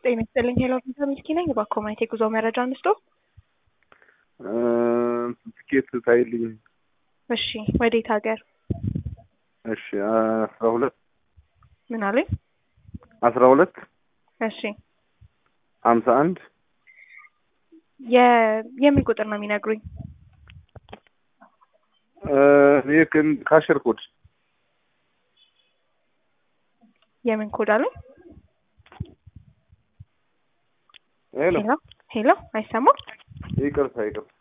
ጤና ይስጥልኝ። ሄሎ ቪዛ ሚልኪ ነኝ። እባክዎ ማየት የጉዞ መረጃ አንስቶ። ትኬት ታይልኝ። እሺ፣ ወዴት ሀገር? እሺ፣ አስራ ሁለት ምን አሉኝ? አስራ ሁለት እሺ፣ ሀምሳ አንድ የ- የምን ቁጥር ነው የሚነግሩኝ? ይህ ግን ካሽር ኮድ የምን ኮድ አሉኝ? ሄሎ ሄሎ ሄሎ፣ አይሰማም? ይቅርታ ይቅርታ